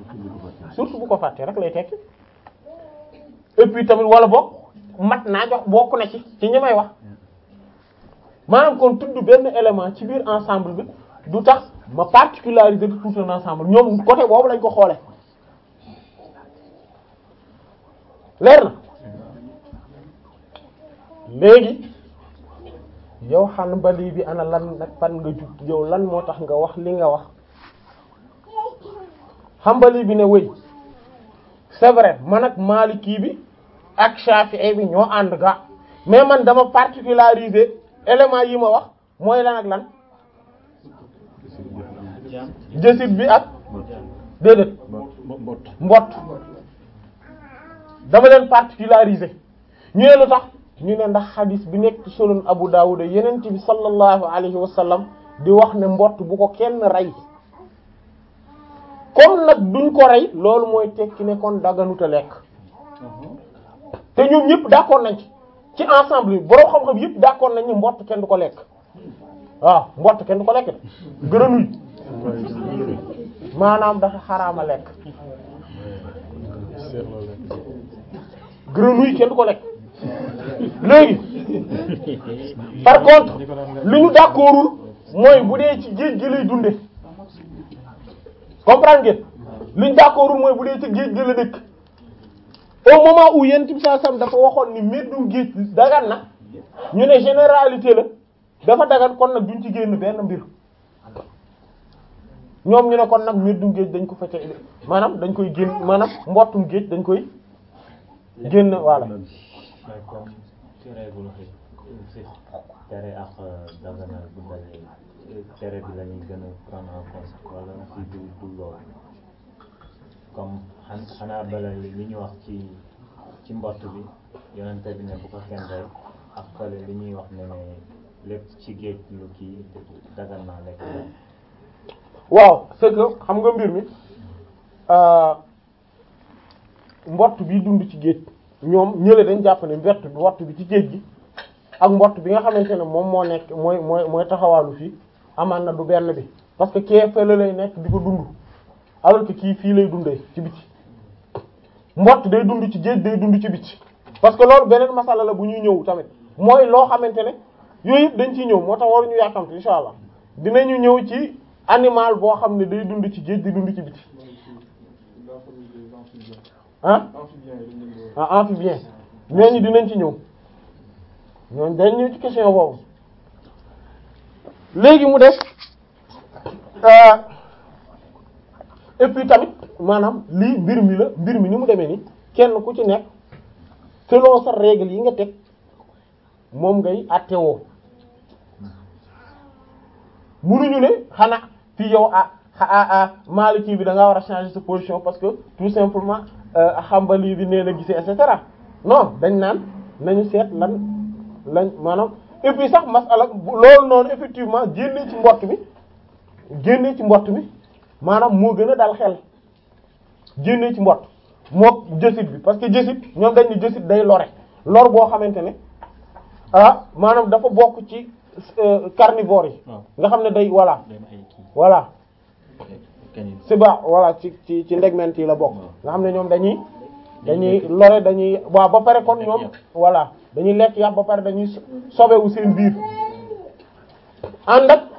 surtout bu ko fàttee rek lay tekki et puis tamit wala boog mat naa jox bokk na ci ci ñi may wax maanaam kon tudd benn élément ci biir ensemble bi du tax ma particulariser de tout un ensemble ñoom côté boobu lañ ko xoole leer na léegi yow Hanbali bi ana lan nag fan nga jug yow lan moo tax nga wax li nga wax Hanbali bi ne wéy c'est vrai man ak Maliki bi ak Shafi'i bi ñoo ànd ga mais man dama particulariser élément yi ma wax mooy lan ak lan jësit bi ak déedéet mbott dama leen particulariser ñu ne lu tax ñu ne ndax xadis bi nekk ci sunan Abu Dawud yeneen bi sallallahu alayhi wa sallam di wax ne mbott bu ko kenn rey comme nag duñ ko rey loolu mooy tekki ne kon dagganuta lekk te ñoom ñëpp d'accord nañ ci ci ensemble bi borom xam-xam yëpp d'accord nañ ni mbott kenn du ko lekk waaw mbott kenn du ko lekk de gërënuy maanaam dafa xaraama lekk grenouille kenn du ko lekk léegi par contre li ñu d'accordul mooy bu dee ci géej gi lay dunde comprendre ngeen li ñu d'accordul mooy bu dee ci géej gi la dëkk au moment où yéen tib saa sam dafa waxoon ni meddum géej dagan na ñu ne généralité la dafa dagan kon nag duñ ci génn benn mbir ñoom ñu ne kon nag meddum géej dañ ko fete maanaam dañ koy génn maanaam mbottum géej dañ koy génn voilà mais comme ci règle fi tere ak daganal bu dajee tere bi la ñuy gën a prendre en compte wala si du du loolu comme xan xanaa bala li ñu wax ci ci mbott bi yonente bi ne bu ko kenn rey ak fële li ñuy wax ne ne lépp ci géej lu kii dagan naa lekk waaw c'est que xam nga mbir mi mbott bi dund ci géej ñoom ñële dañ jàpp ne mbott bi mbott bi ci géej gi ak mbott bi nga xamante ne moom moo nekk mooy mooy mooy taxawaalu fii amaan na du benn bi parce que kee fële lay nekk di ko dund alors que kii fii lay dundee ci biti mbott day dund ci géej day dund ci biti parce que loolu beneen masala la bu ñuy ñëw tamit mooy loo xamante ne yooyu yëpp dañ ciy ñëw moo tax waruñu yàkkamte insha allah dinañu ñëw ci animal boo xam ne day dund ci géej di dund ci biti ah ah amphibien ñooñu dinañ ci ñëw ñooñu dañ ñëw ci question boobu léegi mu des et puis tamit maanaam lii mbir mi la mbir mi ni mu demee ni kenn ku ci nekk selon sa règle yi nga teg moom ngay attewoo munuñu ne xanaa fii yow ah ah ah Maliki bi da ngaa war a changer sa position parce que tout simplement Hanbali bi nee na gisee et cetera non dañ naan nañu seet lan lañ maanaam et puis sax masala loolu noonu effectivement génnee ci mbott mi génnee ci mbott mi maanaam moo gën a dal xel génnee ci mbott moo jësit bi parce que jësit ñoom dañ ne jësit day lore lor boo xamante ne ah maanaam dafa bokk ci carnivore yi nga xam ne day voilà voilà c'est ba voilà ci ci ci ndegment yi la bokk nga xam ne ñoom dañuy dañuy lore dañuy waaw ba pare kon ñoom voilà dañuy lekk yàpp ba pare dañuy sobewu seen biir ànd ak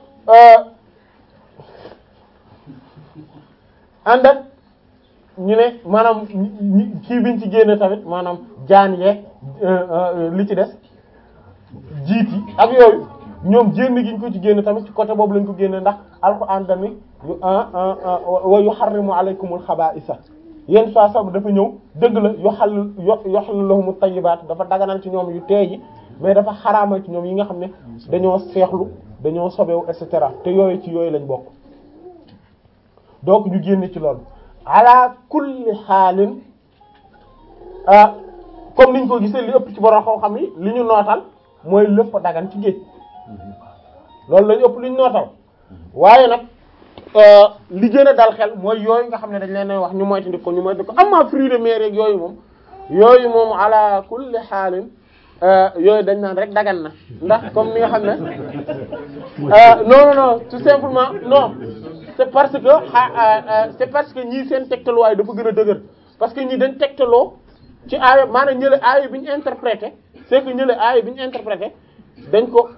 ànd ak ñu ne maanaam kii biñ ci génne tamit maanaam jaan yeeg li ci des jiit yi ak yooyu ñoom génn giñ ko ci génne tamit ci côté boobu lañ ko génne ndax alxuraan tamit yu wa yuharrimu alaykumul xabaa'isa yenn saa sax dafa ñëw dëgg la yu xal yu xal lahumu tayyibaat dafa daganal ci ñoom yu teey yi mais dafa xaraamal ci ñoom yi nga xam ne dañoo seexlu dañoo sobewu et cetera te yooyu ci yooyu lañ bokk donc ñu génne ci loolu ala kulli xaalin ah comme niñ ko gisee li ëpp ci borom xam-xam yi li ñu nootal mooy lépp dagan ci géej loolu lañu ëpp li ñu nootal waaye nag li gën a dal xel mooy yooyu nga xam ne dañ leen wax ñu moytandi ko ñu moytandi ko amma fruits de mer yeeg yooyu moom yooyu moom ala kulli xaalin yooyu dañ naan rek dagan na ndax comme ni nga xam ne non non non tout simplement non c'est parce que ah c'est parce que ñii seen tegtaluwaay dafa gën a dëgër parce que ñii dañ tegtaloo ci aaya maanaam ñële aaya bi ñu interprété c'est que ñële aaya bi ñu interprété dañ ko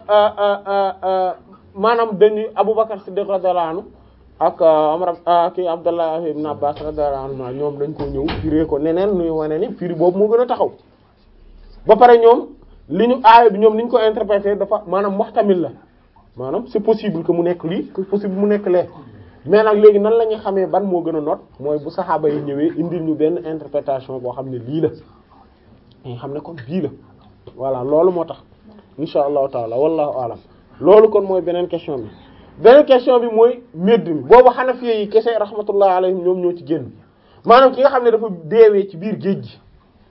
maanaam dañuy Aboubacar Siddiq radiyallahu anhu ak Umar kii Abdallah ibn Abbas radiyallahu anhu ñoom dañ ko ñëw firé ko neneen nuy wane ni firi boobu moo gën a taxaw ba pare ñoom li ñu aaya bi ñoom ni ñu ko interprété dafa maanaam muhtamil la maanaam c'est possible que mu nekk lii c'est possible mu nekk lee mais nag léegi nan la ñuy xamee ban moo gën a noot mooy bu saxaaba yi ñëwee indil ñu benn interprétation boo xam ne lii la nga xam ne kon bii la voilà loolu moo tax insha allahu taala wallahu alam loolu kon mooy beneen question bi beneen question bi mooy médd mi boobu Hanafi yi kese rahmatullah alayhim ñoom ñoo ci génn maanaam ki nga xam ne dafa deewee ci biir géej gi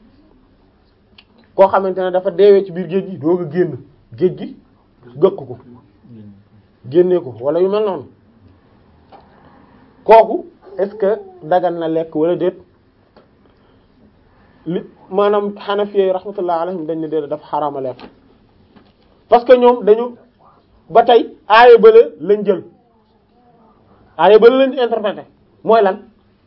koo xamante ne dafa deewee ci biir géej gi doog a génn géej gi gëkk ko génnee ko wala yu mel noonu kooku est-ce que dagan na lekk wala déet li maanaam Hanafi yi rahmatullah alayhim dañ ne déet dafa xaraama lekk parce que ñoom dañu ba tey aaya bële lañ jël aaya bële lañ interprété mooy lan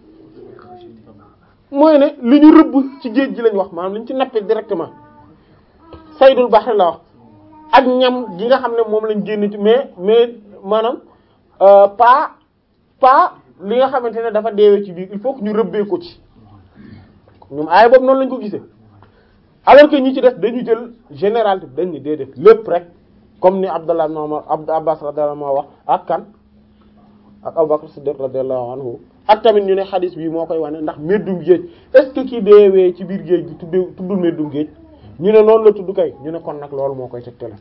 mooy ne li ñu rëbb ci géej gi lañ wax maanaam li ñu ci nappe directement saydul bahri la wax ak ñam gi nga xam ne moom lañ génn ci mais mais maanaam pas pas li nga xamante ne dafa deewee ci biir il faut que ñu rëbbee ko ci ñoom aaya boobu noonu lañ ko gisee alors que ñi ci def dañu jël général dañ ni déedéet lépp rek comme ni Abdallah ibn Umar Abd Abbas radiyallahu anhu wax ak kan ak Abu Bakr Siddiq radiyallahu anhu ak tamit ñu ne xadis bi moo koy wane ndax meddum géej est-ce que kii deewee ci biir géej gi tuddee tuddul meddum géej ñu ne noonu la tudd kay ñu ne kon nag loolu moo koy tegtale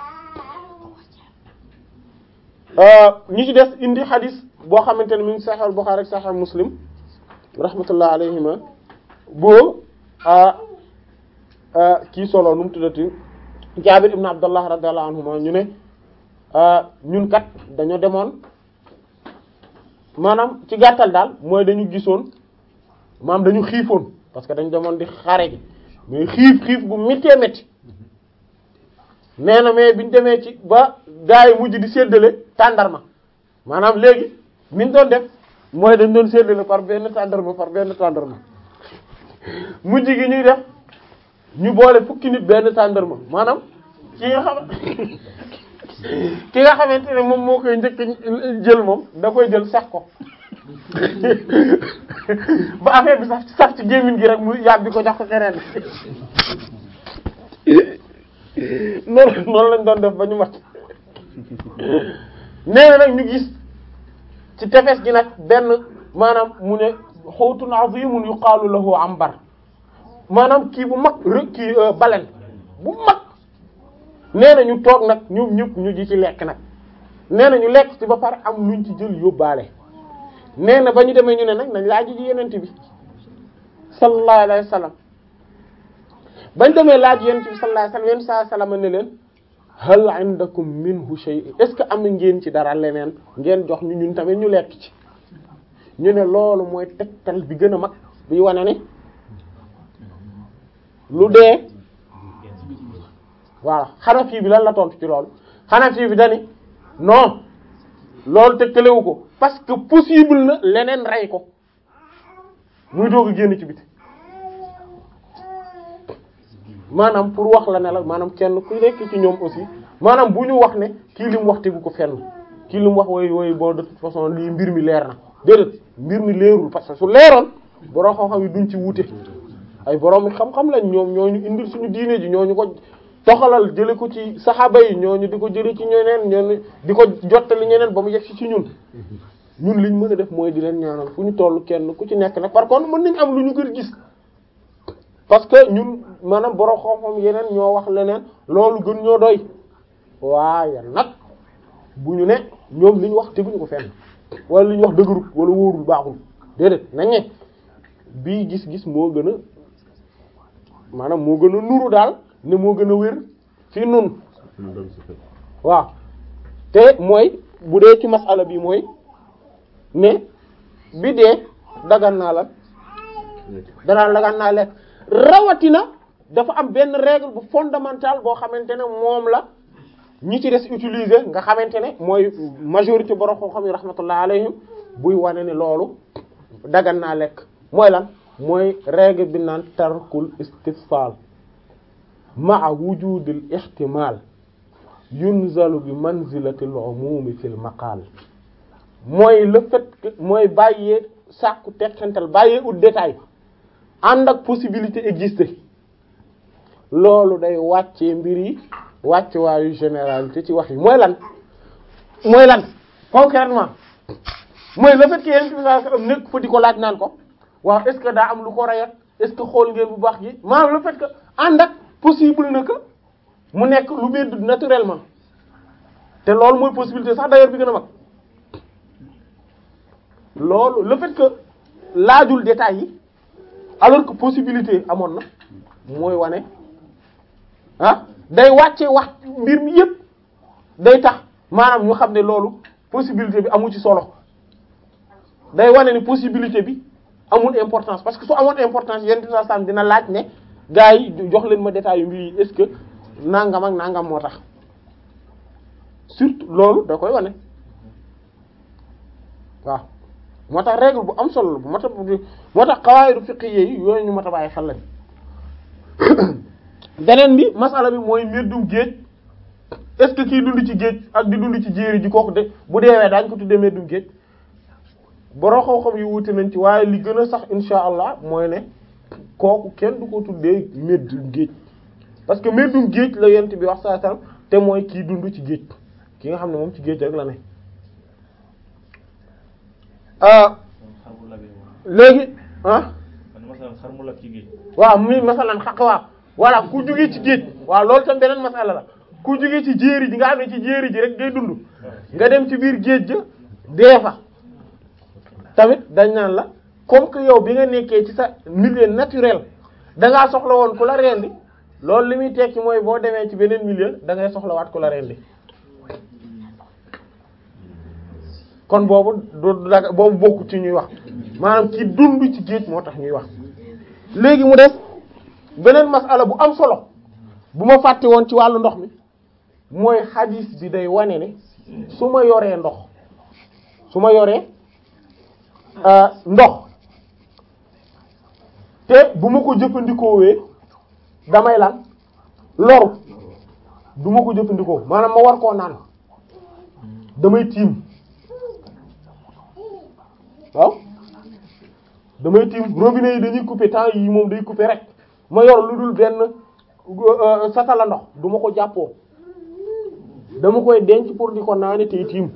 ñi ci des indi xadis boo xamante ne mi ngi Sahih Bukhari ak Sahih Muslim rahmatullah alayhima boo kii solo nu mu tuddati Jaabir ibn Abdullah radiyallahu anhuma ñu ne ñun kat dañoo demoon maanaam ci gàttal daal mooy dañu gisoon maanaam dañu xiifoon parce que dañu demoon di xare ji mais xiif xiif bu méttee métti nee na mais biñu demee ci ba gaa yi mujj di séddale tàndarma maanaam léegi niñ doon def mooy dañ doon séddale par benn tàndarma par benn tàndarma mujj gi ñuy def ñu boole fukki nit benn tàndarma maanaam ki nga xam ki nga xamante ne moom moo koy njëkk jël moom da koy jël sax ko ba affaire bi sax sax ci gémmiñ gi rek mu yàbbi ko jox ko keneen noonu noonu lañ doon def ba ñu mat nee na nag ñu gis ci tefes gi nag benn maanaam mu ne xawtun azimun yuqaalu lahu ambar maanaam kii bu mag rek kii balen bu mag nee na ñu toog nag ñoom ñëpp ñu ji ci lekk nag nee na ñu lekk ci ba pare am luñ ci jël yóbbaale nee na ba ñu demee ñu ne nag nañ laaj ji yenent bi sallallahu alayhi wa sallam bañ demee laaj yenent bi sallallahu alayhi wa sallam yenn saa salama ne leen hal indakum minhu shay est-ce que am ngeen ci dara leneen ngeen jox ñu ñun tamit ñu lekk ci ñu ne loolu mooy tegtal bi gën a mag bi wane ne lu dee voilà Hanafi bi lan la tontu ci loolu Hanafi bi dani non loolu tegtalewu ko parce que possible na leneen rey ko muy doog a génn ci biti maanaam pour wax la ne la maanaam kenn ku nekk ci ñoom aussi maanaam bu ñu wax ne kii li mu wax tegu ko fenn kii li mu wax wooy wooy bon de toute façon lii mbir mi leer na déedéet mbir mi leerul parce que su leeroon borom xam-xam yi duñ ci wuute ay borom xam-xam lañ ñoom ñoo ñu indil suñu diine ji ñoo ñu ko toxalal jële ko ci saxaaba yi ñoo ñu di ko jële ci ñeneen ñoo di ko jottali ñeneen ba mu yegg ci ñun ñun liñ mën a def mooy di leen ñaanal fu ñu toll kenn ku ci nekk nag par contre mën nañ am lu ñu gën gis parce que ñun maanaam borom xam-xam yeneen ñoo wax leneen loolu gën ñoo doy waaye nag bu ñu ne ñoom li ñu wax teguñu ko fenn wala li ñu wax dëgërul wala wóorul baaxul déedéet nañ ne bii gis-gis moo gën a maanaam moo gën a nuru daal ne moo gën a wér fi nun waaw te mooy bu dee ci masala bi mooy ne bi dee dagan naa la danaa dagan naa lekk rawatina dafa am benn règle bu fondamentale boo xamante ne moom la ñi ci des utiliser nga xamante ne mooy majorité borom xam-xam yi rahmatullah alayhim buy wane ne loolu dagan naa lekk mooy lan mooy règle bi naan tarkul istifsal ma'a wujudil ihtimal yunzalu bi manzilatil umumi fil maqal mooy le fait que mooy bàyyee sàkku tekkantal bàyyee ut détail ànd ak possibilité exister loolu day wàccee mbir yi wàcce waayu généralité ci wax yi mooy lan mooy lan concrètement mooy le fait que yéen bi nekk fa di ko laaj naan ko waaw est-ce que daa am lu ko rayat est-ce que xool ngeen bu baax gi maanaam le fait que ànd ak possible na que mu nekk lu biir naturellement te loolu mooy possibilité sax d'ailleurs bi gën a mag loolu le fait que laajul détails yi alors que possibilité amoon na mooy wane ah day wàcce wax mbir mi yépp day tax maanaam ñu xam ne loolu possibilité bi amu ci solo day wane ni possibilité bi amul importance parce que su amoon importance yenn saa sam dina laaj ne gars yi jox leen ma détails yu mbir yi est-ce que nangam ak nangam moo tax surtout loolu da koy wane waaw moo tax règle bu am solo la bu mat a moo tax xawaayidu fiqhiyya yi yooyu ñu mat a bàyyi xel lañ beneen bi masala bi mooy mbirdum géej est-ce que kii dund ci géej ak di dund ci jéeri ji kooku de bu deewee daañ ko tuddee mbirdum géej boroo xam-xam yu wuute nañ ci waaye li gën a sax insha allah mooy ne kooku kenn du ko tuddee mbirdum géej parce que mbirdum géej la yent bi wax saa sallam te mooy kii dund ci géej ki nga xam ne moom ci géej rek la ne léegi ah xar mu lab ci géej waaw muy masalan xaq waaw voilà ku jógee ci géej waaw loolu tam beneen masala la ku jógee ci jéeri ji nga xam ne ci jéeri ji rek ngay dund nga dem ci biir géej ja dee fa tamit dañ naan la comme que yow bi nga nekkee ci sa milieu naturel da ngaa soxla woon ku la rendi loolu li muy tekki mooy boo demee ci beneen milieu da ngay soxlawaat ku la rendi kon boobu du daga boobu bokku ci ñuy wax maanaam ci dund ci géej moo tax ñuy wax léegi mu def beneen masala bu am solo bu ma fàtte woon ci wàllu ndox mi mooy xadiis bi day wane ne su ma yoree ndox su ma yoree ndox te bu ma ko jëfandikoowee damay lan loru du ma ko jëfandikoo maanaam ma war koo naan damay tiim waaw damay tiim robinet yi dañuy couper temps yi moom day couper rek ma yor lu dul benn satala ndox du ma ko jàppoo dama koy denc pour di ko naane tey tiim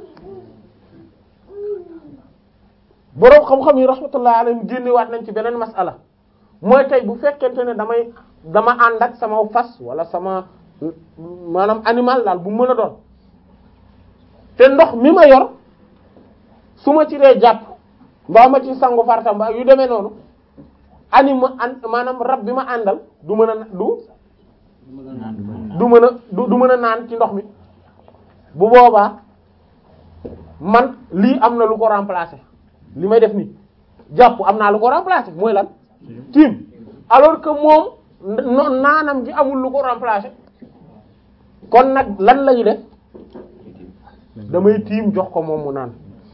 boroom xam-xam yi rahmatullah alayhim génnewaat nañ ci beneen masala mooy tey bu fekkente ne damay dama ànd ak sama fas wala sama maanaam animal daal bu mën a doon te ndox mi ma yor su ma ci dee jàpp mbaa ma ci sangu farta mbaa yu demee noonu anima an maanaam rab bi ma àndal du mën a du du mën a du du mën a naan ci ndox mi bu boobaa man lii am na lu ko remplacer li may def nii jàpp am naa lu ko remplacer mooy lan tiim alors que moom naanam gi amul lu ko remplacer kon nag lan lañu def damay tiim jox ko moom mu naan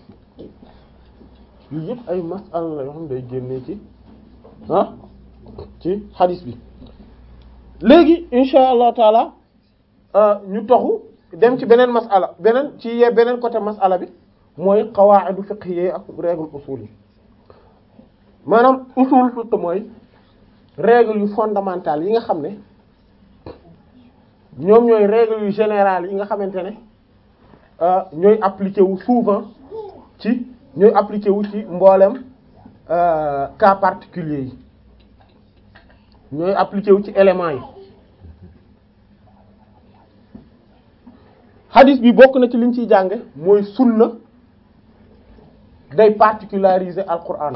yii yëpp ay masala la yoo xam ne day génnee ci ah ci hadis bi léegi insha allah taala ñu toxu dem ci beneen masala beneen ci ye beneen côté masala bi mooy qawaa'idu fiqhiyya ak règle usul yi maanaam usul fiqh mooy règle yu fondamentales yi nga xam ne ñoom ñooy règle yu générales yi nga xamante ne ñooy appliqué wu souvent ci ñooy appliqué wu ci mboolem cas particulier yi ñooy appliqué wu ci éléments yi hadith bi bokk na ci liñ ciy jànge mooy sunna day particulariser alquran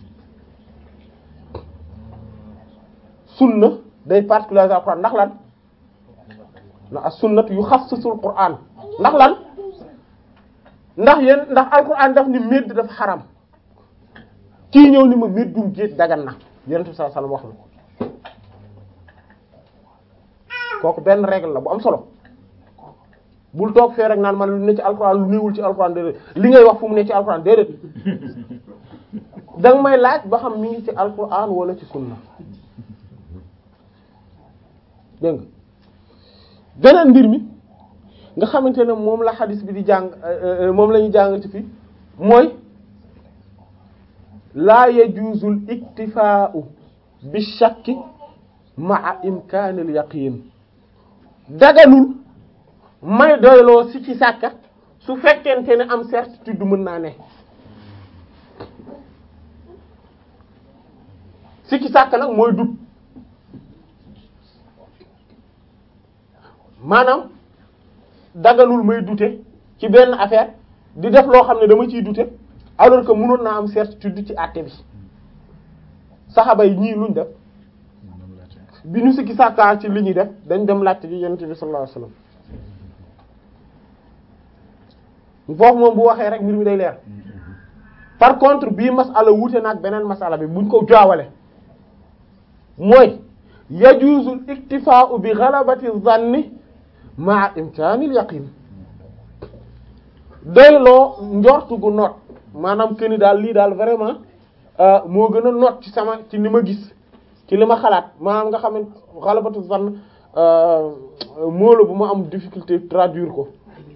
sunna day particulariser alquran ndax lan na as sunnatu yuxassisul quran ndax lan ndax yéen ndax alquran daf ni médd dafa xaram kii ñëw ni ma méddum géej dagan na yonent bi sallallahu alayhi wasallam wax na kooku benn règle la bu am solo bul toog fee rek naan man lu ne ci alxuraan lu néewul ci alxuraan déedéet li ngay wax fu mu ne ci alxuraan déedéet danga may laaj ba xam mi ngi ci alxuraan wala ci sunna dégg nga beneen mbir mi nga xamante ne moom la xadis bi di jàng moom la ñu jàng ci fii mooy laa yajuzul iktifaa'u bi shakki ma'a imkaanil yaqiin daganul may doyloo si ci sàkka su fekkente ne am certitude mën naa ne si ci sàkka nag mooy dut maanaam daganul may dute ci benn affaire di def loo xam ne dama ciy dute alors que mënoon naa am certitude ci àtte bi saxaba yi ñii luñ def bi ñu sikki sàkkaa ci li ñuy def dañ dem laajte ci yonent bi sallallahu alayhi wasallam foofu moom bu waxee rek mbir mi day leer par contre bii masala wuute naag beneen masala bi buñ ko jaawale mooy yajuuzul iktifaa'u bi ghalabati dhanni ma'a imkaanil yaqin doyloo njortu gu noot maanaam que ni daal lii daal vraiment moo gën a noot ci sama ci li ma gis ci li ma xalaat maanaam nga xam ne ghalabatu dhann moo la bu ma am difficulté traduire ko.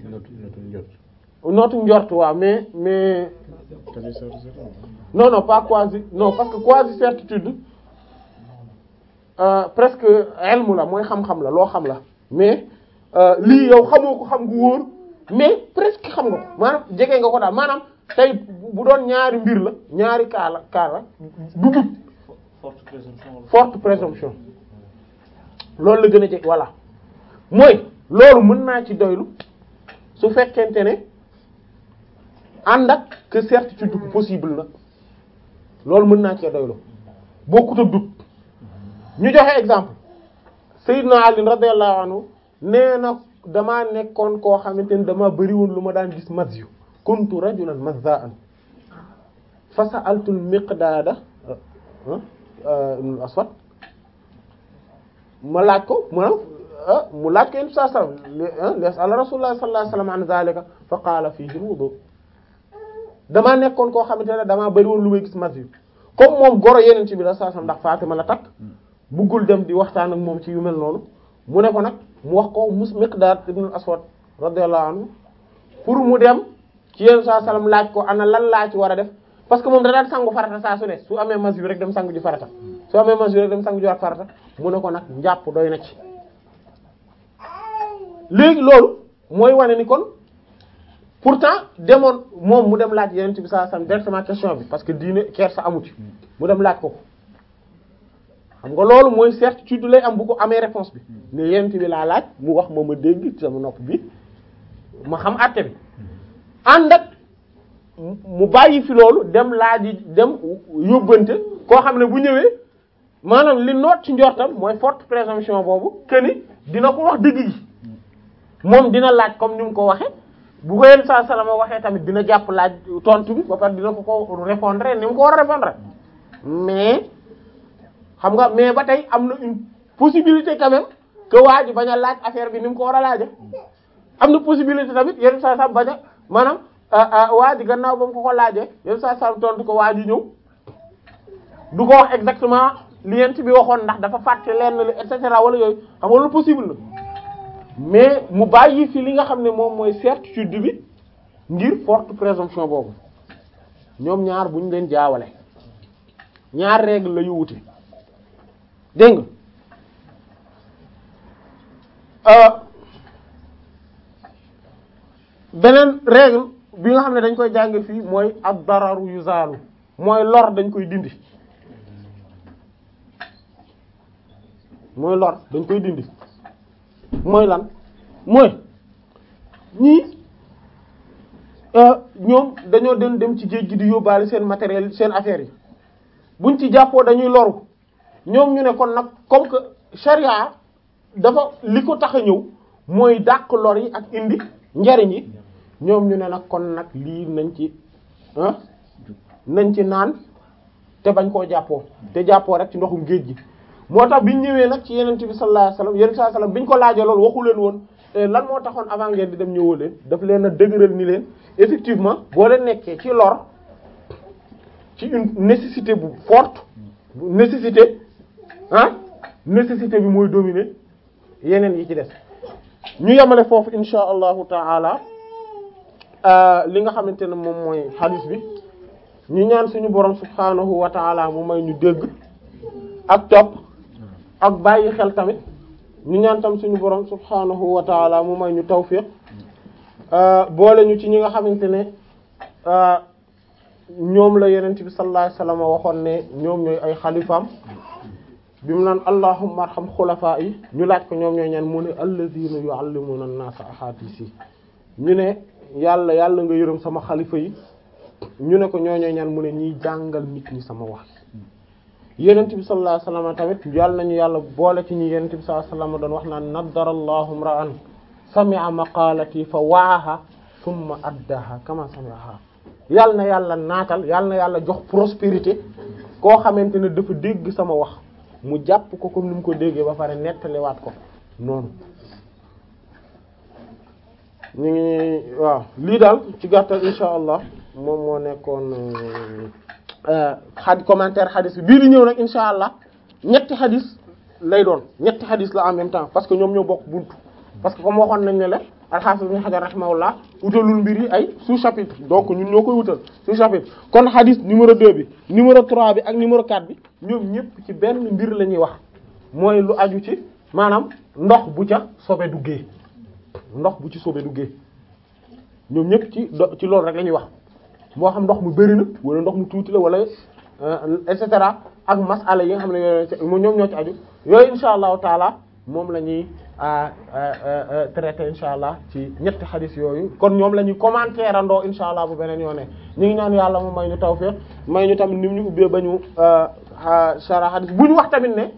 nootu njort waaw mais mais non non pas quasi non parce que quasi certitude euh, presque ilmu la mooy xam-xam la loo xam la mais lii yow xamoo ko xam gu wóor mais presque xam nga ko maanaam jege nga ko daal maanaam tey bu doon ñaari mbir la ñaari kaa la kaa la du dut forte présomption forte présomption loolu la gën a jege voilà mooy loolu mën naa ci doylu su fekkente ne ànd ak que certitude ku possible na loolu mën naa cee doylu bokkut ak dut ñu joxe exemple Seydina Ali radiyallahu anhu nee na damaa nekkoon koo xamante ni dama bëri woon lu ma daan gis mazyu kuntu rajulan mazza'an fa sa'altu al-Miqdaada ibn al-Aswad ma laaj ko maanaam mu laaj ko yéen saa salaam li yas'al Rasulullah sallallahu alayhi wasallam an zalika fa qaala fiihi al-wudu damaa nekkoon koo xamante ne damaa bëri woon lu may gis mazyu comme moom goro yeneen ci bi la saa salaam ndax Fatima la takk buggul dem di waxtaan ak moom ci yu mel noonu mu ne ko nag mu wax ko mus Miqdaad ibn al-Aswad radiyallahu anhu pour mu dem ci yenn saa salaam laaj ko ana lan laa ci war a def parce que moom da daan sangu farata saa su ne su amee mazyu rek dem sangu ji farata su amee mazyu rek dem sangu ji waat farata mu ne ko nag njàpp doy na ci léegi loolu mooy wane ni kon pourtant demoon moom mu dem laaj yeneen bi saa salaam directement question bi parce que diine kersa amu ci mu dem laaj ko ko xam nga loolu mooy certitude lay am bu ko amee réponse bi ne yenent bi laa laaj mu wax ma ma dégg ci sama nopp bi ma xam àtte bi ànd ak mu bàyyi fi loolu dem laaji dem yóbbante koo xam ne bu ñëwee maanaam li noot ci njortam mooy forte présomption boobu que ni dina ko wax dëgg gi moom dina laaj comme ni mu ko waxee bu ko yenn saa salama waxee tamit dina jàpp laaj tontu bi ba pare dina ko ko répondre ni mu ko war a répondre mais xam nga mais ba tey am na une possibilité quand même que waa ji bañ a laaj affaire bi ni mu ko war a laaje am na possibilité tamit yenn saa saa bañ a maanaam waa ji gannaaw ba mu ko ko laajee yenn saa saa tontu ko waa ji ñëw du ko wax exactement li yent bi waxoon ndax dafa fàtte lenn li et cetera wala yooyu xam nga loolu possible na mais mu bàyyi fi li nga xam ne moom mooy certitude bi ngir forte présomption boobu ñoom ñaar bu ñu leen jaawale ñaar règle la yu wute dégg nga beneen règle bi nga xam ne dañ koy jànge fii mooy ad dararu yuzalu mooy lor dañ koy dindi mooy lor dañ koy dindi mooy lan mooy ñii ñoom dañoo dem dem ci géej gi di yóbbaale seen matériel seen affaires yi buñ ci jàppoo dañuy loru ñoom ñu ne kon nag comme que charia dafa li ko tax a ñëw mooy dàq lor yi ak indi njariñ yi ñoom ñu ne nag kon nag lii nañ ci ah nañ ci naan te bañ koo jàppoo te jàppoo rek ci ndoxum géej gi moo tax biñ ñëwee nag ci yeneen bi sallallahu alayhi wasallam yeneen sallallahu alayhi wasallam biñ ko laajee loolu waxu leen woon lan moo taxoon avant ngeen di dem ñëwoo leen daf leen a dëgëral ni leen effectivement boo leen nekkee ci lor ci une nécessité bu forte nécessité ah nécessité bi mooy dominer yeneen yi ci des ñu yemale foofu insha allahu taala li nga xamante ne moom mooy hadith bi ñu ñaan suñu borom subhanahu wa taala mu may ñu dégg ak topp ak bàyyi xel tamit ñu ñaan tam suñu borom subhanahu wa taala mu may ñu tawfiq boole ñu ci ñi nga xamante ne ñoom la yenent bi sallallahu alayhi wasallam waxoon ne ñoom ñooy ay xalifaam bi mu naan allahumma arham xulafaa yi ñu laaj ko ñoom ñooy ñaan mu ne alladhina yu'allimuna an-nasa ahadisi ñu ne yàlla yàlla nga yërëm sama xalifa yi ñu ne ko ñoo ñooy ñaan mu ne ñiy jàngal nit ñi sama wax yenent bi sallallahu alayhi wasallam tamit yàlla nañu yàlla boole ci ñi yenent bi sallallahu alayhi wasallam doon wax naan naddara allahu imra'an sami'a maqalati fa wa'aha thumma addaha kama sami'aha yàlla na yàlla naatal yàlla na yàlla jox prospérité koo xamante ne dafa dégg sama wax mu jàpp ko comme ni mu ko déggee ba pare nettaliwaat ko noonu ñu ngi waaw lii daal ci gàttal insha allah moom moo nekkoon xad commentaire xadis bi bii di ñëw nag insha allah ñetti xadis lay doon ñetti xadis la en même temps parce que ñoom ñoo bokk buntu parce que comme waxoon nañ ne la al-Hafiz Ibn Hajar rahimahullah wutalul mbir yi ay sous-chapitre donc ñun ñoo koy wutal sous-chapitre kon xadis numéro 2 bi numéro 3 bi ak numéro 4 bi ñoom ñëpp ci benn mbir la ñuy wax mooy lu aju ci maanaam ndox bu ca sobe duggee ndox bu ci sobe duggee ñoom ñëpp ci do ci loolu rek la ñuy wax moo xam ndox mu bari na wala ndox mu tuuti la wala et cetera ak masala yi nga xam ne yooyu ñoom ñoo ci aju yooyu insha allahu taala moom la ñuy traité insha allah ci ñetti xadis yooyu kon ñoom la ñuy commentaire andoo insha allah bu beneen yoone ñu ngi ñaan yàlla mu may ñu tawfiq may ñu tamit ni mu ñu ubbee ba ñu shara xadis bu ñu wax tamit ne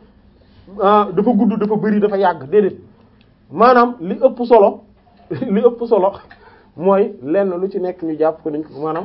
dafa gudd dafa bari dafa yàgg déedéet maanaam li ëpp solo li ëpp solo mooy lenn lu ci nekk ñu jàpp ko niñ maanaam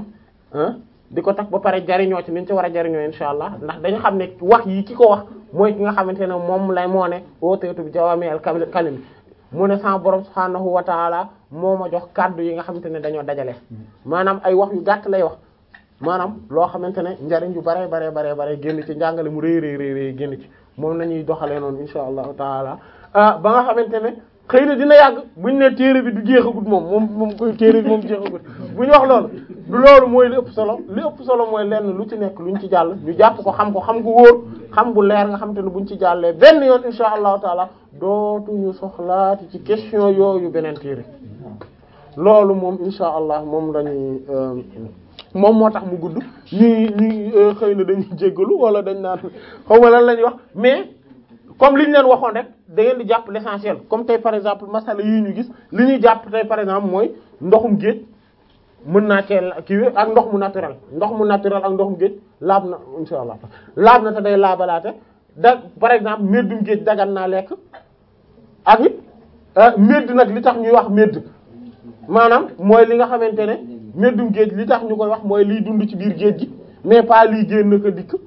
di ko tax ba pare jariñoo ci niñ ci war a jariñoo insha allah ndax dañu xam ne wax yi ki ko wax mooy ki nga xamante ne moom lay moo ne ooteetu bi jawaami al kalim mu ne sama borom subhaanahu wa taala moo ma jox kàddu yi nga xamante ne dañoo dajale maanaam ay wax yu gàtt lay wax maanaam loo xamante ne njariñ yu bare bare bare bare génn ci njàngale mu rëy rëy rëy génn ci moom nañuy doxalee noonu insha allahu taala ba nga xamante ne xëy na dina yàgg buñ ne téere bi du jeexagut moom moom moom koy téere bi moom jeexagut bu ñu wax loolu du loolu mooy li ëpp solo li ëpp solo mooy lenn lu ci nekk luñ ci jàll ñu jàpp ko xam ko xam ko wóor xam bu leer nga xam te ne buñ ci jàllee benn yoon insha allahu taala dootuñu soxlaati ci question yooyu beneen téere loolu moom insha allah moom lañuy moom moo tax mu gudd ñi ñi xëy na dañuy jéggalu wala dañ naan xaw ma lan la ñuy wax mais comme li ñu leen waxoon rek da ngeen di jàpp l'essentiel comme tey par exemple masala yii ñu gis li ñuy jàpp tey par exemple mooy ndoxum géej mën naa cee kii ak ndox mu naturel ndox mu naturel ak ndoxum géej laab na insha allah laab na te day laabalaate da par exemple meddum géej dagan naa lekk ak it medd nag li tax ñuy wax medd maanaam mooy li nga xamante ne meddum géej li tax ñu koy wax mooy liy dund ci biir géej gi mais pas liy génn ko dikk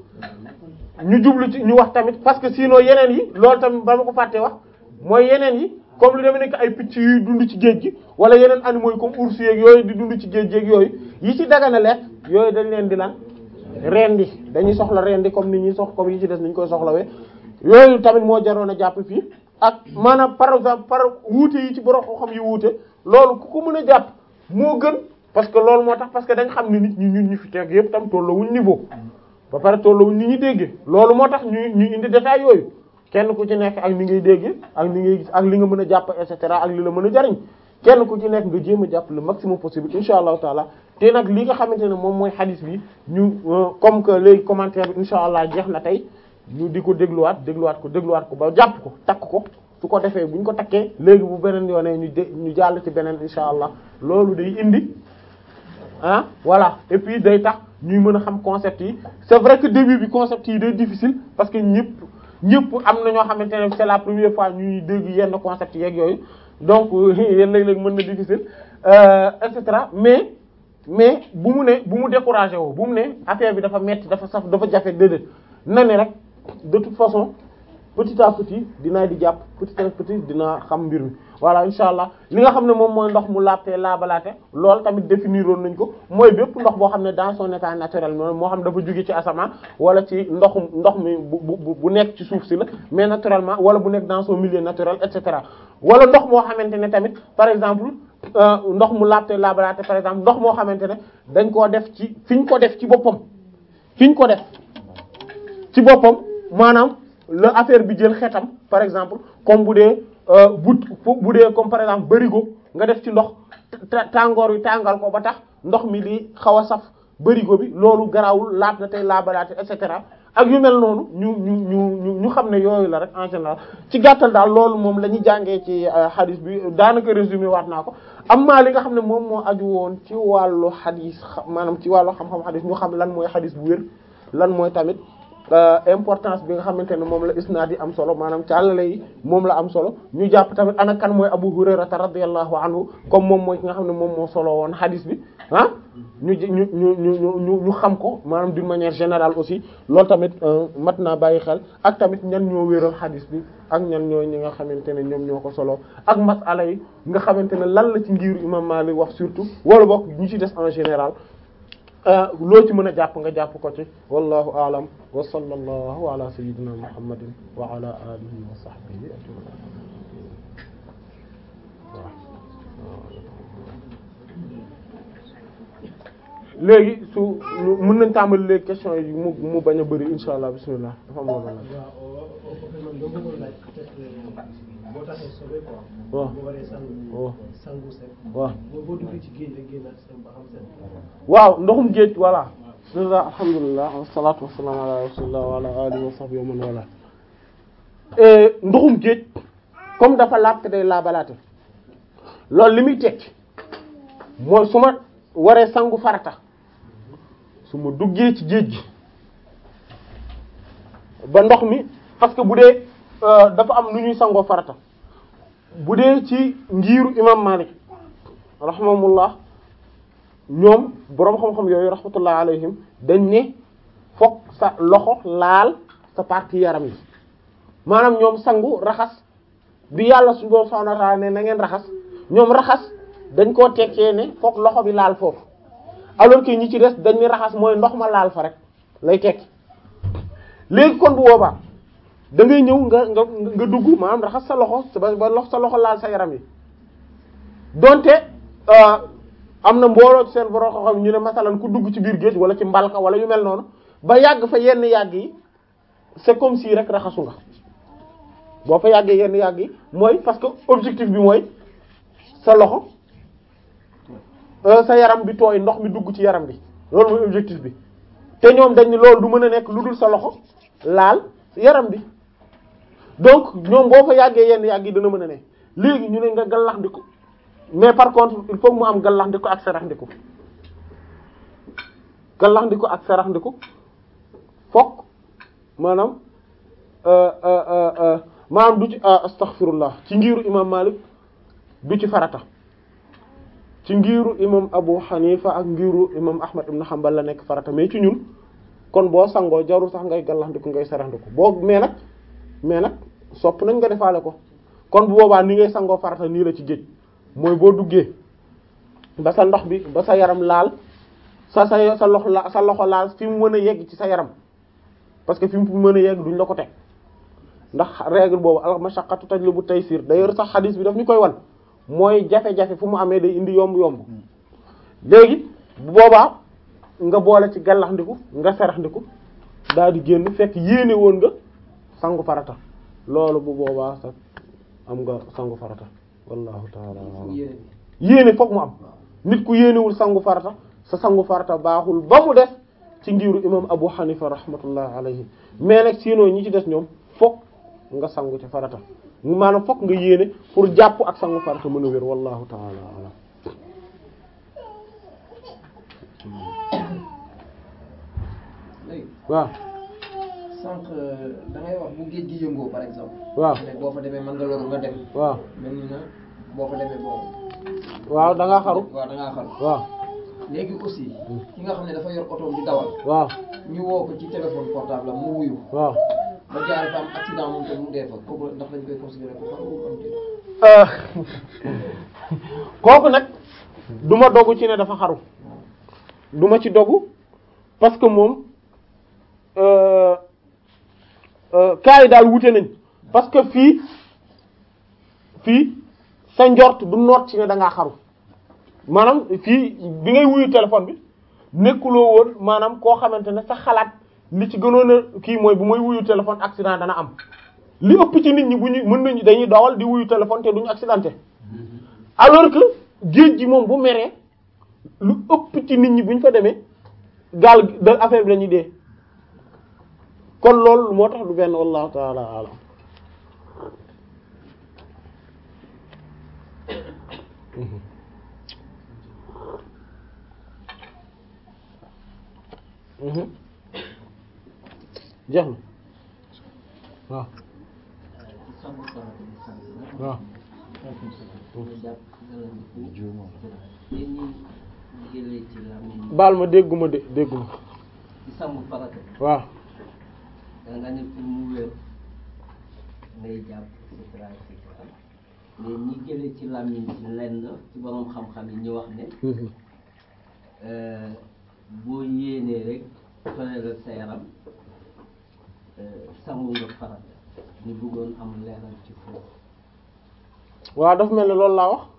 ñu jublu ci ñu wax tamit parce que sinon yeneen yi loolu tamit ba ma ko fàttee wax mooy yeneen yi comme lu demee nekk ay picc yuy dund ci géej gi wala yeneen animaux yi comme ours yeeg yooyu di dund ci géej géej yooyu yi ci dagana lekk yooyu dañ leen di lan rendi dañuy soxla rendi comme ni ñuy sox comme yi ci des ni ñu koy soxlawee yooyu tamit moo jaroon a jàpp fii ak maanaam par exemple par wuute yi ci borom xam yi wuute loolu ku ko mën a jàpp moo gën parce que loolu moo tax parce que dañ xam ne nit ñi ñun ñu fi teg yëpp tam tolluwuñ niveau ba pare tolluwuñ ni ñu déggee loolu moo tax ñu ñu indi détail yooyu kenn ku ci nekk ak ni ngay déggee ak ni ngay gis ak li nga mën a jàpp et cetera ak li la mën a jariñ kenn ku ci nekk nga jéem a jàpp le maximum possible insha allahu taala te nag li nga xamante ne moom mooy hadith bi ñu comme que léegi commentaire bi insha allah jeex na tey ñu di ko dégluwaat dégluwaat ko dégluwaat ko ba jàpp ko takk ko su ko defee bu ñu ko takkee léegi bu beneen yoonee ñu de ñu jàll ci beneen insha allah loolu day indi ah voilà et puis day tax ñuy mën a xam concept yi c'est vrai que début bi concept yi day difficile parce que ñëpp ñëpp am na ñoo xamante ne c'est la première fois ñuy dégg yenn concept yeeg yooyu donc yéen léeg-léeg mën na difficile et cetera mais mais bu mu ne bu mu découragé woo bu mu ne affaire bi dafa metti dafa saf dafa jafe déedéet na ne rek de toute façon petit à petit dinaa di jàpp petit à petit dinaa xam mbir mi voilà insha allah li nga xam ne moom mooy ndox mu laabte laabalaate loolu tamit définiroon nañ ko mooy bépp ndox boo xam ne dans son état naturel moo xam dafa jóge ci asamaan wala ci ndox ndox mi bu bu bu nekk ci suuf si la mais naturellement wala bu nekk dans son milieu naturel et cetera wala ndox moo xamante ne tamit par exemple ndox mu laabte laabalaate par exemple ndox moo xamante ne dañ koo def ci fi ñu ko def ci boppam fi ñu ko def ci boppam maanaam la affaire bi jël xetam par exemple comme bu dee but bu dee comme par exemple barigo nga def ci ndox tàngoor wi tàngal ko ba tax ndox mi di xaw a saf barigo bi loolu garawul laab na tey laabalaate et cetera ak yu mel noonu ñu ñu ñu ñu xam ne yooyu la rek en général ci gàttal daal loolu moom la ñuy jàngee ci hadith bi daanaka résumé waat naa ko am maa li nga xam ne moom moo aju woon ci wàllu hadith maanaam ci wàllu xam-xam hadith ñu xam lan mooy hadith bu wér lan mooy tamit importance bi nga xamante ne moom la isnaad yi am solo maanaam càllale yi moom la am solo ñu jàpp tamit ana kan mooy Abu Hurayrata radiyallahu anhu comme moom mooy ki nga xam ne moom moo solo woon hadith bi ah ñu ñu ñu ñu ñu ñu xam ko maanaam d'une manière générale aussi loolu tamit mat naa bàyyi xel ak tamit ñan ñoo wéral hadith bi ak ñan ñoo ñi nga xamante ne ñoom ñoo ko solo ak masala yi nga xamante ne lan la ci ngiru imam Malik wax surtout wala bokk ñu ci des en général loo ci mën a jàpp nga jàpp ko ci wallahu a'lam wa sallallahu ala sayyidina muhammadin wa ala alihi wa sahbihi ajma'in léegi su mën nañ tàmbali léegi question yi mu mu bañ a bëri insha allah bismillah dafa am loolu boo taxee sobe quoi. waaw boo waree sangu. waaw sangu set. waaw boo boo duggee ci géej la génnaat seen ba xam set. waaw ndoxum géej voilà bismillah alhamdulillah wassalatu wassalamu ala rasulillah wa ala alihi wa sahbihi wa man wala ndoxum géej comme dafa laab te day laabalaate loolu li muy tekki mooy su ma waree sangu farata su ma duggee ci géej gi ba ndox mi parce que bu dee dafa am nu ñuy sangoo farata bu dee ci ngiiru imam Malik rahimahullah ñoom boroom xam-xam yooyu rahmatullah alayhim dañ ne fokk sa loxo laal sa partie yaram yi maanaam ñoom sangu raxas bi yàlla suñu borom subhanahu wa ta'ala ne na ngeen raxas ñoom raxas dañ koo tekkee ne fokk loxo bi laal foofu alors que ñi ci des dañ ne raxas mooy ndox ma laal fa rek lay tekki léegi kon bu boobaa da ngay ñëw nga nga nga dugg maanaam raxas sa loxo ba ba lox sa loxo laal sa yaram yi donte am na mbooloo ci seen borom xam ñu ne masalan ku dugg ci biir géej wala ci mbalka wala yu mel noonu ba yàgg fa yenn yàgg yi c'est comme si rek raxasu nga boo fa yàggee yenn yàgg yi mooy parce que objectif bi mooy sa loxo sa yaram bi tooy ndox mi dugg ci yaram bi loolu mooy objectif bi te ñoom dañ ni loolu du mën a nekk lu dul sa loxo laal yaram bi donc ñoom boo fa yàggee yenn yàgg yi dana mën a ne léegi ñu ne nga gallax ndiku mais par contre il faut mu am gallax ndiku ak sarax ndiku gallax ndiku ak sarax ndiku fokk maanaam maanaam du ci astaghfirullah ci ngiiru imam Malik du ci farata ci ngiiru imam Abu Hanifa ak ngiiru imam Ahmad ibn Hanbal la nekk farata mais ci ñun kon boo sangoo jarul sax ngay gallax ndiku ngay sarax ndiku boo mais nag mais nag sopp nañ nga defaale ko kon bu boobaa ni ngay sangoo farata nii la ci géej mooy boo duggee ba sa ndox bi ba sa yaram laal sa sa sa loxo la sa loxo laal fi mu mën a yegg ci sa yaram parce que fi mu mën a yegg duñ la ko teg ndax règle boobu al mashaqqatu tajlibu taysir d'ailleurs sax xadis bi daf ñu koy wan mooy jafe-jafe fu mu amee day indi yomb-yomb léegi bu boobaa nga boole ci gallaxndiku nga saraxndiku daal di génn fekk yéene woon nga sangu farata loolu bu boobaa sax am nga sangu farata wallahu taala alam yéene fokk mu am nit ku yéenewul sangu farata sa sangu farata baaxul ba mu def ci ngiru imam Abu Hanifa rahmatullah alayhi mais nag sinon ñi ci des ñoom fokk nga sangu ci farata maanaam fokk nga yéene pour jàpp ak sangu farata mën a wér wallahu taala alam waaw sànq da ngay wax bu géej gi yëngoo par exemple. waaw ne boo fa demee mën nga loru nga dem. waaw mel ni na boo fa demee boobu. waaw da ngaa xaru waaw da ngaa xaru. waaw léegi aussi. ki nga xam ne dafa yor otoom di dawal. waaw ñu woo ko ci téléphone portable am mu wuyu. waaw ba jaar fa am accident moom tamit mu dee fa kooku ndax dañ koy considérer ko xaru am déet. Euh, kooku nag du ma dogu ci ne dafa xaru du ma ci dogu parce que moom euh, euh, cas yi daal wute nañ parce que fii fii sa njort du noot ci ne da ngaa xaru maanaam fii bi ngay wuyu téléphone bi nekkuloo woon maanaam koo xamante ne sa xalaat li ci gënoon a kii mooy bu may wuyu téléphone accident dana am li ëpp ci nit ñi bu ñu mën nañu dañuy dawal di wuyu téléphone te duñu accidenté alors que géej gi moom bu meree lu ëpp ci nit ñi bu ñu fa demee gaal gi da affaire bi la ñuy dee kon loolu moo tax du benn wallahu taala alam Mhm. jeex na waaw waaw baal ma dégguma de dégguma ci sangu farata waaw da nga ne pour mu wér ngay jàpp et cetera et cetera mais ñi jëlee ci làmmiñ ci lenn ci borom xam-xam yi ñu wax ne Mhm. euh, boo yéenee rek tooyalal sa yaram euh, sangu nga farata ñu bëggoon am leeral ci foofu waaw dafa mel ne loolu laa wax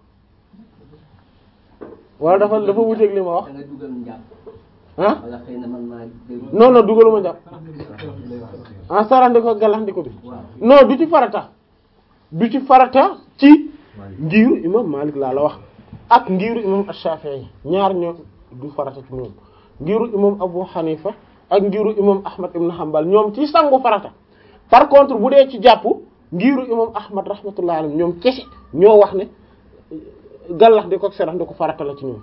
wala dafa dafa wuteeg li ma wax da nga dugal njàpp ah wala xëy na man maa dégg non non dugaluma jàpp ah sarandi ko galaxndiko bi waaw non du ci farata du ci farata ci ngiiru imam Malik laa la wax ak ngiiru imam Ash-Shafi'i ñaar ñoo du farata ci moom ngiiru imam Abu Hanifa ak ngiiru imam Ahmad ibn Hanbal ñoom ci sangu farata par contre bu dee ci jàpp ngiiru imam Ahmad rahmatullahi alayhi ñoom kese ñoo wax ne gallax di ko serax di ko farata la ci ñoom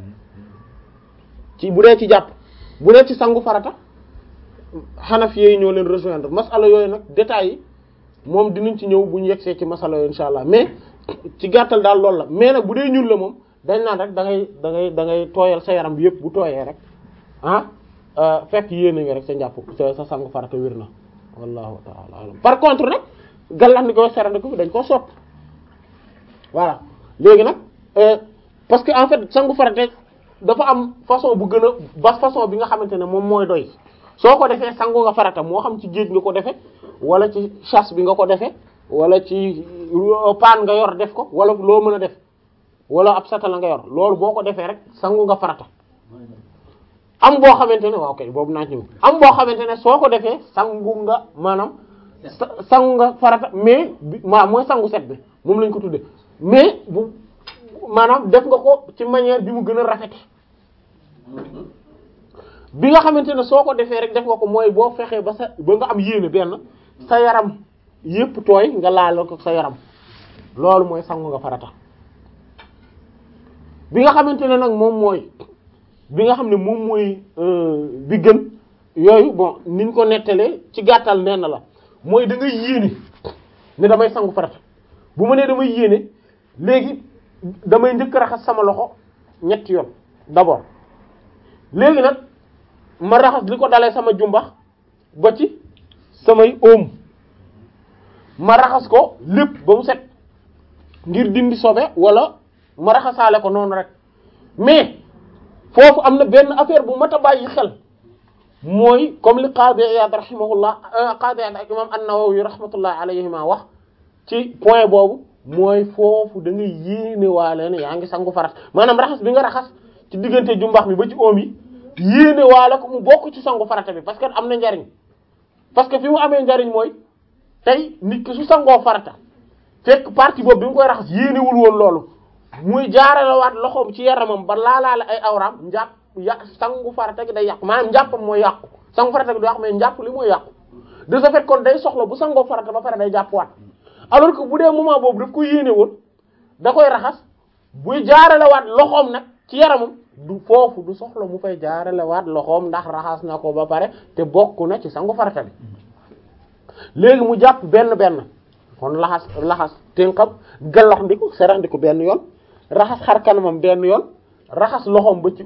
ci bu dee ci jàpp bu dee ci sangu farata Hanafi yi ñoo leen rejoindre masala yooyu nag détails yi moom dinañ ci ñëw bu ñu yegsee ci masala yooyu insha allah mais ci gàttal daal loolu la mais nag bu dee ñun la moom dañ naan rek da ngay da ngay da ngay tooyal sa yaram bi yëpp bu tooyee rek ah euh, fekk yéene nga rek sa njàpp sa sa sangu farata wér na wallahu ta'ala alam par contre nag gallax ni ko serandi ko dañ koo sopp voilà léegi nag euh, parce que en fait sangu farata dafa am façon bu gën a ba façon bi nga xamante ne moom mooy doy soo ko defee sangu nga farata moo xam ci géej nga ko defee wala ci chasse bi nga ko defee wala ci paan nga yor def ko wala loo mën a def wala ab satala nga yor loolu boo ko defee rek sangu nga farata am boo xamante ne waaw kay boobu naa ci ñëw am boo xamante ne soo ko defee sangu nga maanaam sa- sangu nga farata mais bi maa mooy sangu set bi moom lañ ko tudde mais bu maanaam def nga ko ci manière bi mu gën a rafete bi nga xamante ne soo ko defee rek def nga ko mooy boo fexee ba sa ba nga am yéene benn sa yaram yépp tooy nga laal ko sa yaram loolu mooy sangu nga farata bi nga xamante ne nag moom mooy bi nga xam ne moom mooy euh, bi gën yooyu bon niñ ko nettalee ci gàttal nenn la mooy da ngay yéene ne damay sangu farata bu ma nee damay yéene léegi damay njëkk raxas sama loxo ñetti yoon d'abord léegi nag ma raxas li ko dalee sama jumbax ba ci samay oom ma raxas ko lépp ba mu set ngir dindi sobe wala ma raxasaale ko noonu rek mais foofu am na benn affaire bu mat a bàyyi xel mooy comme li Qadi Iyad rahimahullah Qadi Iyad ak imam An-Nawawi rahmatullah alayhima wax ci point boobu mooy foofu da ngay yéene waale ne yaa ngi sangu farat maanaam raxas bi nga raxas ci diggante jumbax mi ba ci oom yi yéene waale ko mu bokk ci sangu farata bi parce que am na njariñ parce que fi mu amee njariñ mooy tey nit ki su sangoo farata fekk partie boobu bi mu koy raxas yéenewul woon loolu muy jaaralewaat loxoom ci yaramam ba laalaale ay awraam njàpp ya sangu farata gi day yàqu maanaam njàppam mooy yàqu sangu farata gi du yàqu mais njàpp li mooy yàqu de ce fait kon day soxla bu sangoo farata ba pare day jàppwaat alors que bu dee moment boobu daf ko yéene woon da koy raxas buy jaaralewaat loxoom nag ci yaramam du foofu du soxla mu fay jaaralewaat loxoom ndax raxas na ko ba pare te bokk na ci sangu farata bi léegi mu jàpp benn benn kon laxas laxas tënkam gallax ndiku serax ndiku benn yoon raxas xar kanamam benn yoon raxas loxoom ba ci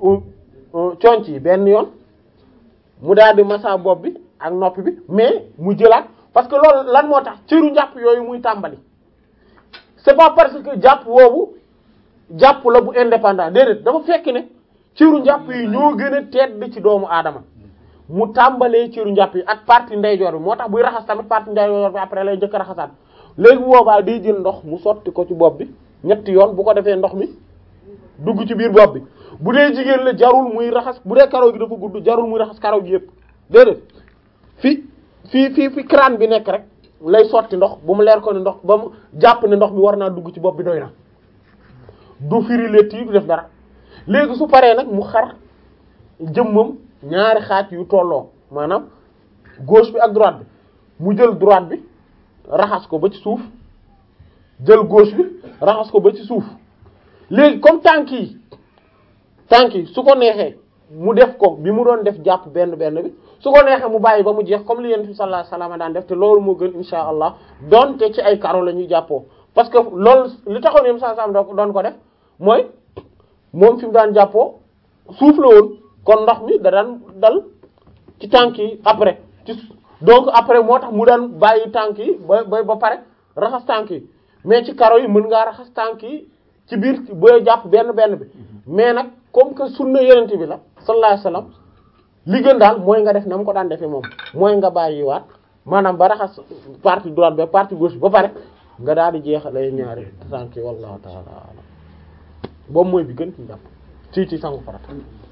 conc yi benn yoon mu daal di massa bopp bi ak nopp bi mais mu jëlaat parce que loolu lan moo tax cëru njàpp yooyu muy tàmbali c'est pas parce que jàpp woowu jàpp la bu indépendant déedéet dafa fekk ne cëru njàpp yi ñoo gën a tedd ci doomu aadama mu tàmbalee cëru njàpp yi ak partie ndeyjoor bi moo tax buy raxas tamit partie ndeyjoor bi après lay njëkk a raxasaat léegi bu boobaa day jël ndox mu sotti ko ci bopp bi ñetti yoon bu ko defee ndox mi dugg ci biir bopp bi bu dee jigéen la jarul muy raxas bu dee karaw gi dafa gudd jarul muy raxas karaw gi yëpp déedéet fi fii fii fi crâne bi nekk rek lay sotti ndox bu mu leer ko ne ndox ba mu jàpp ne ndox mi war naa dugg ci bopp bi doy na du firi létt yi du def dara léegi su paree nag mu xar jëmmam ñaari xaaj yu tolloo maanaam gauche bi ak droite bi mu jël droite bi raxas ko ba ci suuf jël gauche bi raxas ko ba ci suuf léegi comme tànk yi tànk yi su ko neexee mu def ko bi mu doon def jàpp benn benn bi su ko neexee mu bàyyi ba mu jeex comme li yonent bi sallallahu alayhi wasallam daan def te loolu moo gën insha allah donte ci ay karo la ñuy jàppoo parce que loolu li taxoon yonent bi sallallahu alayhi wasallam doon ko def mooy moom fi mu daan jàppoo suuf la woon kon ndox mi da daan dal ci tànk yi après ci donc après moo tax mu daan bàyyi tànk yi ba ba ba pare raxas tànk yi mais ci karo yi mën ngaa raxas tànk yi ci biir booy jàpp benn benn bi mais nag comme que sunna yonent bi la sallallahu alayhi wasallam li gën daal mooy nga def na mu ko daan defee moom mooy nga bàyyiwaat maanaam ba raxas partie droite ba partie gauche ba pare nga daal di jeexalee ñaari tànk yi wallahu ta'ala alam boobu mooy bi gën ci jàpp ci ci sangu farata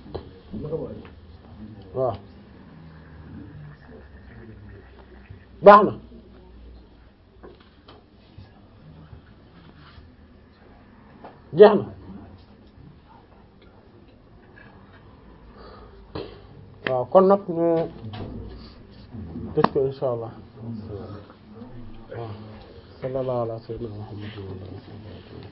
waaw baax na jeex na waaw kon nag ñu tëj ko insha allah waaw sallallahu ala sayyidina muhammad